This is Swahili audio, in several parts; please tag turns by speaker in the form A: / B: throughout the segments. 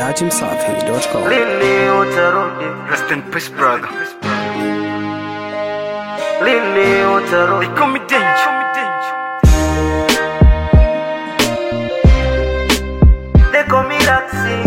A: dachimsafi.com.
B: Lini utarudi?
C: Rest in peace, brother.
B: Lini utarudi?
C: They call me danger.
B: They call me Daxi.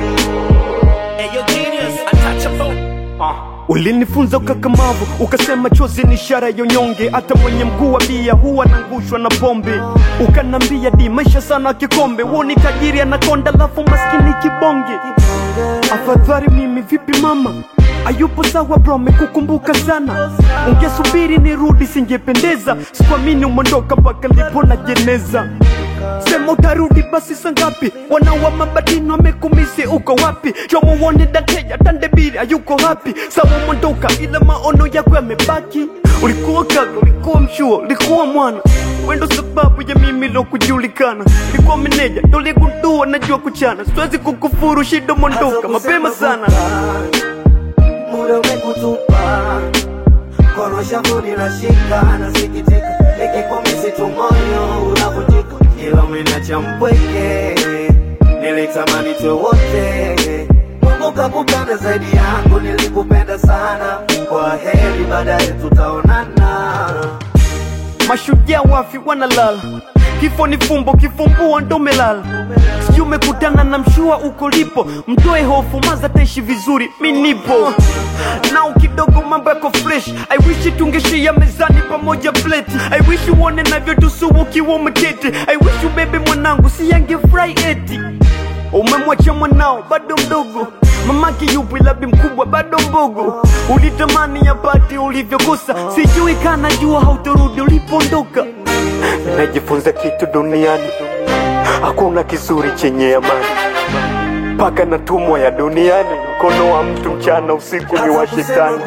D: Ulinifunza ukakamavu, ukasema chozi ni ishara ya unyonge. Hata mwenye mguu wa bia huwa anangushwa na pombe. Ukanambia di maisha sana kikombe, woni tajiri anakonda, lafu maskini kibonge. Afadhali mimi vipi mama? Ayupo sawa bro, amekukumbuka sana. Ungesubiri nirudi, singependeza. Sikuamini umondoka mpaka lipo na jeneza. Sema utarudi basi sangapi? Wanawa mabadini wamekumisi, uko wapi? Shomo uone dateja tandebiri ayuko hapi. Sawa umondoka, ila maono yako yamebaki. Ulikuwa kaka, ulikuwa mshua, ulikuwa mwana wendo sababu ya mimi lo kujulikana. Ulikuwa meneja, ndo ligundua najua kuchana. Siwezi kukufuru, shida mondoka mapema sana.
B: Muda umekutupa Kono shambuni na shika Nasikitika Nikikumisi tu moyo unavunjika Ila umeniacha mpweke Nilitamani tuwe wote Mungu kakupenda zaidi yangu Nilikupenda sana Kwa heri baadaye tutaonana
D: Mashujaa wafi wanalala, kifo ni fumbo, kifumbua ndo melala. Sijui umekutana na mshua uko lipo, mtoe hofu, maza taishi vizuri, mi nipo nao kidogo, mambo yako fresh. I wish tungeshia mezani pamoja plate. I wish uone navyotusu ukiwa umeketi. I wish ubebe mwanangu, si yangefurahi eti umemwacha mwanao bado mdogo mamake yupo ila bi mkubwa bado mbogo ulitamani yapate ulivyokosa sijui kana jua hautorudi ulipoondoka najifunza kitu duniani hakuna kizuri chenye amani mpaka natumwa ya duniani mkono wa mtu mchana usiku ni wa shetani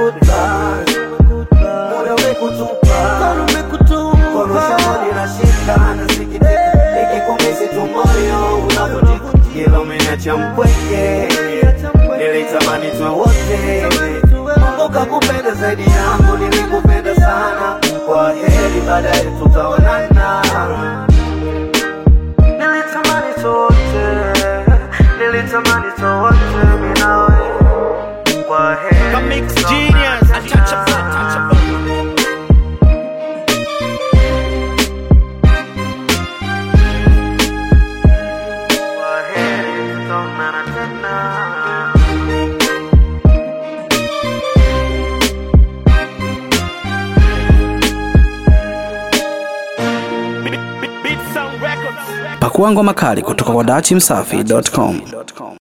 B: Muda umekutupa Kono shambuni na shika Nasikitika Nikikumisi tu moyo unavunjika Ila umeniacha mpweke Nilitamani tuwe wote Mungu kakupenda zaidi yangu Nilikupenda sana Kwa heri baadaye tutaonana Nilitamani tuwe wote Nilitamani tuwe wote mimi na wewe Kwa heri tutaonana. Kwa heri tutaonana tena
A: Pakua ngoma kali kutoka kwa dachimsafi.com.